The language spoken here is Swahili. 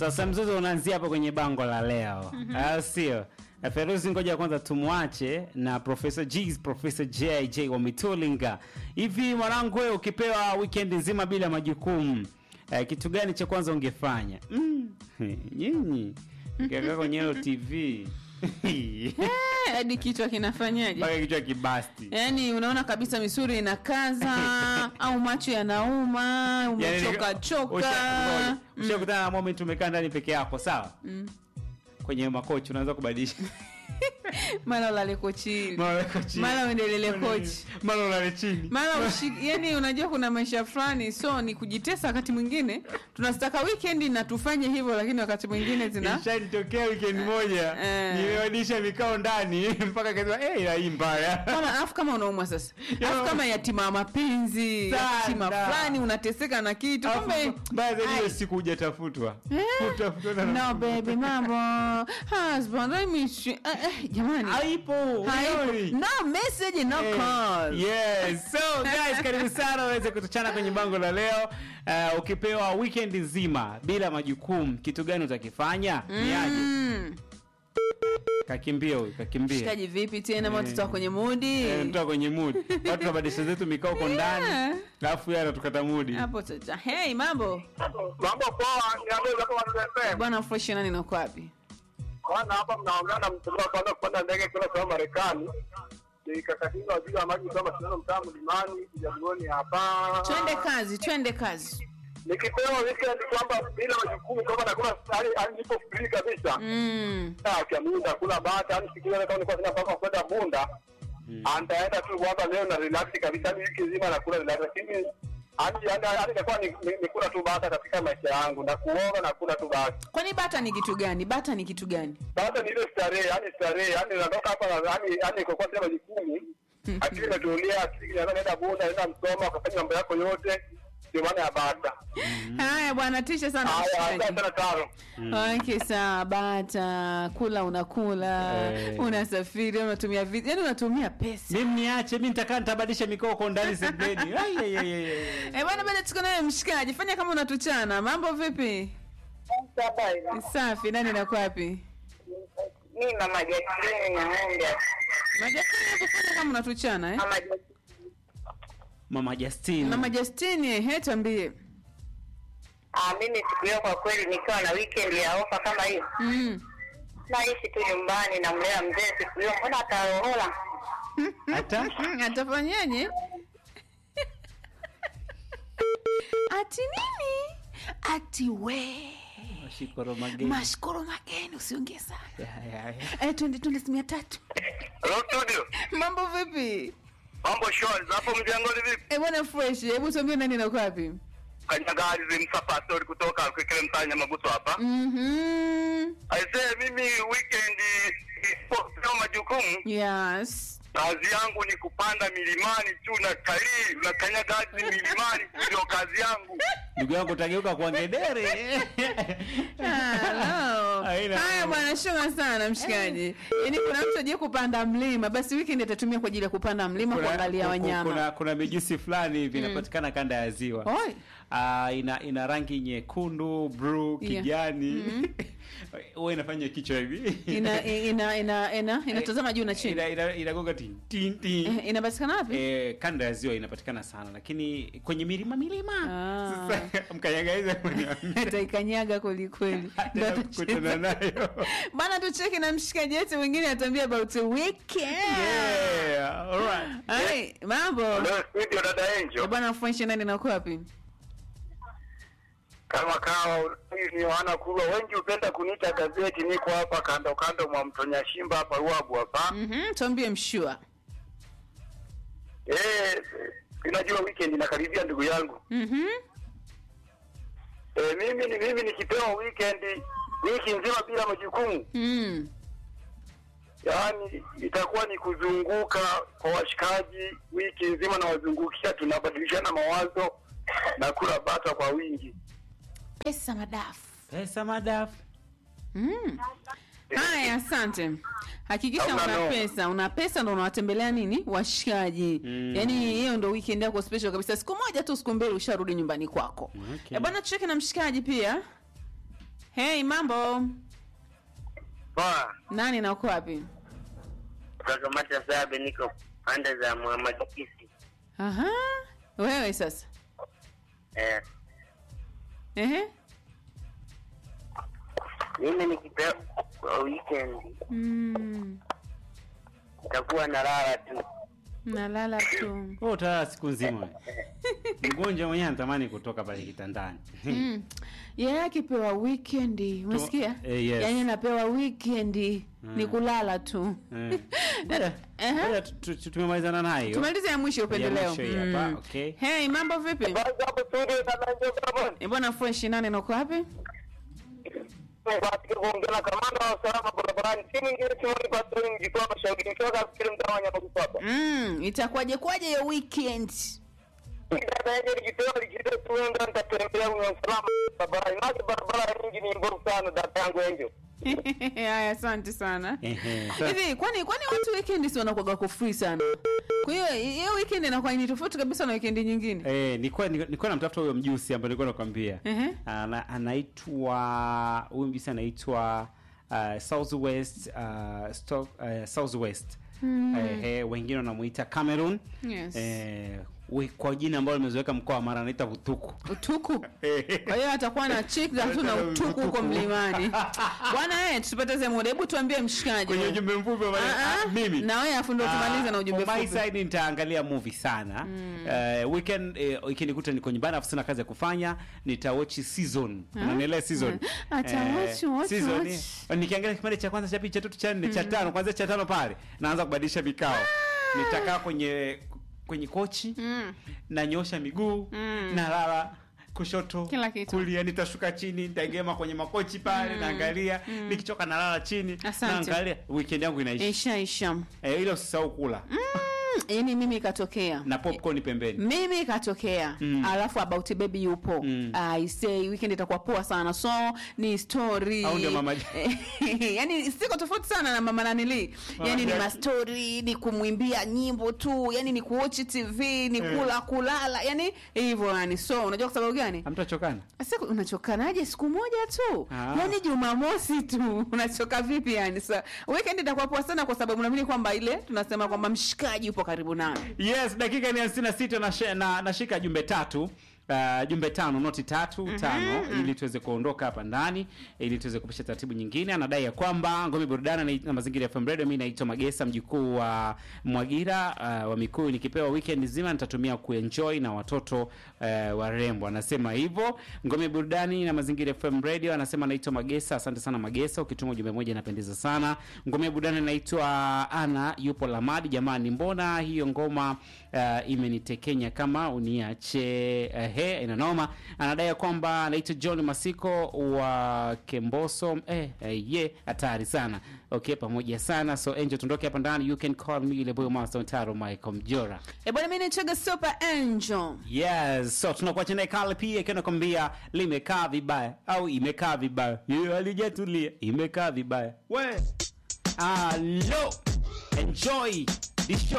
Sasa mzozo unaanzia hapo kwenye bango la leo, au sio? Na Feruzi, ngoja kwanza tumwache na Professor G, Professor JJ wa Mitulinga. Hivi mwanangu, wewe ukipewa weekend nzima bila majukumu eh, kitu gani cha kwanza ungefanya? Mm. Nyinyi ukikaa kwenye hilo TV Eh, hadi kichwa kinafanyaje mpaka kichwa kibasti. yaani unaona kabisa misuri inakaza au macho yanauma umechoka choka Usha- ushakutana na moment umekaa ndani peke yako, sawa? Kwenye makochi unaanza kubadilisha mara ulale kochini mara weka chini. mara uendelele kochi mara ulale chini. mara ushi, yani unajua kuna maisha fulani so ni kujitesa wakati mwingine tunazitaka weekend na tufanye hivyo lakini wakati mwingine zina Ishanitokea weekend moja Eh. niliwadisha mikao ndani mpaka kasema eh, ila hii mbaya. kama alafu kama unaumwa sasa alafu kama yatima wa mapenzi Sana. yatima fulani unateseka na kitu kumbe Alafu, Mbaya zaidi hiyo Ai. siku hujatafutwa. Eh? Utafutwa na no baby mambo husband I miss you eh, eh, jamani haipo. Haipo. ulioni? no message no Eh, call Yes. So guys, karibu sana uweze kutuchana kwenye bango la leo. Uh, ukipewa weekend nzima bila majukumu, kitu gani utakifanya? Ni aje? Mm. Kakimbia huyu, kakimbia. shikaji vipi tena Eh. mbona tutoka kwenye mudi Eh, mtoa kwenye mood. Watu tunabadilisha zetu mikao kwa ndani. Yeah. Alafu yeye anatukata mood. hapo tata hey mambo Mambo poa, niambie hapo wanasema. bwana fresh nani nako wapi Kwanza hapa mnaongea na mtandao kwanza kupanda ndege kwenda kwa Marekani. Nikakatinga waziri wa maji kama sio mtaa mlimani kujamuoni hapa. twende kazi twende kazi Nikipewa weekend kwamba bila majukumu kama nakula hali hali nipo free kabisa. mm. Ah, kia munda kula bata, yani siku ile kama nilikuwa sina paka kwenda bunda. Antaenda tu kwamba leo na relax kabisa, yani wiki nzima nakula relax lakini hadi hadi hadi itakuwa ni ni- ni kula tu bata katika maisha yangu na kuoga na kula tu bata. kwani bata ni kitu gani bata ni kitu gani Baada ni ile starehe, yani starehe, yani natoka hapa na yani yani kwa kwa sema majukumu. Akili imetulia, akili inaanza naenda bunda, naenda msoma, ukafanya mambo yako yote. Ndio maana ya bata. haya bwana tisha sana Haya, mshikaji. asante sana taro. Okay, sawa bata kula unakula Eh. unasafiri unatumia vi yani unatumia pesa Mimi niache, mimi nitakaa nitabadilisha mikao kwa ndani sebeni. Ai ai ai, ai. ai. Eh, bwana bado tuko naye mshikaji fanya kama unatuchana mambo vipi safi nani nako wapi mi mama Jacqueline na ng'ombe majakini hapo fanya kama unatuchana eh? mama Jacqueline Mama Justine. mama justini he tuambie ah, mimi siku hiyo kwa kweli nikiwa na weekend ya ofa kama hiyo mm. naishi tu nyumbani namlea mzee siku hiyo mbona atarohola Hata atafanyaje ati nini ati we Shikoro mageni. mashkoro mageni usiongee sana Ya, ya, ya. eh, twende twende simu ya tatu Hello studio. mambo vipi Mambo shwari, hapo mjangoni vipi? eh, bwana fresh hebu tuambie nani nako wapi Kanyagari zimsapa story kutoka kile mtanya mabuso hapa. Mhm. Aisee mimi weekend isipopewa majukumu yes kazi yangu ni kupanda milimani tu na kalii na kanyagazi milimani tu ndio kazi yangu. Ndugu yangu utageuka kwa ngedere. Hello. Haina haya mambo. bwana shunga sana mshikaji yaani kuna mtu ajie kupanda mlima basi weekend atatumia kwa ajili ya kupanda mlima Kuna- kuangalia ku- wanyama Kuna kuna mijusi fulani hivi inapatikana kanda ya ziwa. Oi. Ah, ina ina rangi nyekundu, blue, Yeah. kijani. Huwa inafanya kichwa hivi. ina ina ina ina inatazama juu na chini Ina- ina- inagonga tin tin tin. Eh, inapatikana wapi Eh, kanda ya ziwa inapatikana sana lakini kwenye milima milima Ah. sasa mkanyaga hizo ataikanyaga kwelikweli Ndo tena kukutana atacheza. nayo bana tucheki na mshikaji wetu mwingine atambia about a weekend yeah alright Hai, mambo Leo studio dada Eh, Angel. bwana fresh nani nako wapi Kama kawa ni wana kulwa wengi upenda kuniita gazeti, niko hapa kando kando mwa mtonya shimba hapa Ruabu hapa. Mhm, tuambie mshua Eh, unajua weekend inakaribia ndugu yangu. Mhm. Eh, mimi ni mimi nikipewa weekend wiki nzima bila majukumu, Mm. yaani itakuwa ni kuzunguka kwa washikaji wiki nzima, na wazungukia, tunabadilishana mawazo na kula bata kwa wingi. pesa madafu pesa madafu Mm. haya asante hakikisha Hauna una noma. pesa una pesa ndo unawatembelea nini washikaji Mm. yaani hiyo ndo weekend yako special kabisa siku moja tu siku mbili usharudi nyumbani kwako Okay. Eh, bwana tucheke na mshikaji pia Hey, mambo. Poa, Nani na uko wapi? kutoka Mata Sabe, niko pande za Muhammad Kisi. Aha. Wewe sasa. Eh, Ehe. mimi nikipewa kwa weekend Mm. nitakuwa nalala tu. Nalala tu. Wewe utalala siku nzima. Mgonjwa mwenyewe anatamani kutoka pale kitandani. Mm. Yeye akipewa weekend, unasikia? eh, yes. Yaani anapewa weekend ni kulala tu. Eh. Ngoja- Ehe. ngoja tu- tu- tu- tumemalizana nayo. Tumalize ya mwisho upendeleo. mwisho hii hapa, okay. Hey, mambo vipi? Basi hapo studio kama ndio kama Eh, bwana fresh nane na uko wapi? katika kuongea na kamanda wa usalama barabarani, si mwingine si mwingine Pastor Mjitoa Mashauri, nikiwa katika mtaa wa Nyamagusu Mm, itakuwaje kwaje hiyo weekend? Dada yenye likitoa likitoa tuenda nitatembelea kwenye usalama barabarani, maana barabara nyingi ni mbovu sana, dada yangu Angel. Haya, asante sana. Ehe, sasa- Hivi kwani kwani watu weekend si wanakuwa kwa free sana? Kwa hiyo hiyo weekend inakuwa ni tofauti kabisa na weekend nyingine. Eh, nilikuwa nilikuwa namtafuta huyo mjusi ambaye nilikuwa nakwambia. Ehe. Ana, anaitwa huyu mjusi anaitwa uh, Southwest uh, stock uh, Southwest. Eh, eh, wengine wanamuita Cameroon. Yes. Eh, we, kwa jina ambalo limezoeka mkoa wa Mara anaita Vutuku. Utuku. Kwa hiyo atakuwa na chick za tu na utuku huko mlimani. Bwana eh, tusipoteze muda. Hebu tuambie mshikaji. Kwenye ujumbe mfupi wa Ah, ah, mimi. Na wewe afu ndo tumalize na ujumbe For my mfupi. side nitaangalia movie sana Eh, weekend eh, ikinikuta niko nyumbani afu sina kazi ya kufanya nitawatch season unanielewa season Ah, ata watch, watch, season watch. eh, nikiangalia kipande cha kwanza cha pili cha tatu cha nne cha tano kwanza cha tano pale naanza kubadilisha mikao nitakaa kwenye kwenye kochi Mm. nanyosha miguu Mm. nalala kushoto Kila kitu. kulia nitashuka chini nitagema kwenye makochi pale naangalia nikichoka nalala chini Asante. naangalia weekend yangu inaisha Isha isha. eh, ile usisahau kula Mm, yaani mimi ikatokea. na popcorn pembeni mimi ikatokea Mm. alafu about baby yupo Mm. I say weekend itakuwa poa sana so ni story Au ndio mama- yani siko tofauti sana na mama nanili yani ni Jackie. mastori ni kumwimbia nyimbo tu yani ni kuochi tv ni Eh. kula kulala yani hivyo yani so unajua kwa sababu gani hamtachokana sasa unachokanaje siku moja tu Ah. yani jumamosi tu unachoka vipi yani sa weekend itakuwa poa sana kwa sababu naamini kwamba ile tunasema kwamba mshikaji yupo karibu nami yes dakika ni hamsini na sita nashe- na- nashika jumbe tatu Uh, jumbe tano noti tatu tano ili tuweze kuondoka hapa ndani ili tuweze kupisha taratibu nyingine anadai ya kwamba ngome burudani na, na mazingira ya FM Radio mimi naitwa Magesa mjukuu wa Mwagira uh, wa Mikuyu nikipewa weekend nzima nitatumia kuenjoy na watoto uh, warembo anasema hivyo ngome burudani na mazingira ya FM Radio anasema naitwa Magesa asante sana Magesa ukituma ujumbe moja inapendeza sana ngome burudani naitwa Ana yupo Lamadi jamani mbona hiyo ngoma uh, imenitekenya kama uniache uh, he inanoma anadai ya kwamba anaitwa John Masiko wa Kemboso eh, eh, ye hatari sana okay pamoja sana so Angel tundoke hapa ndani you can call me ile boy master Taro Michael Mjora e bwana mimi nichaga super angel Yes, so tunakuacha naye Kale pia ikiwa nakwambia limekaa vibaya au imekaa vibaya. Yeye alijatulia, imekaa vibaya. We. Hello. Enjoy this show.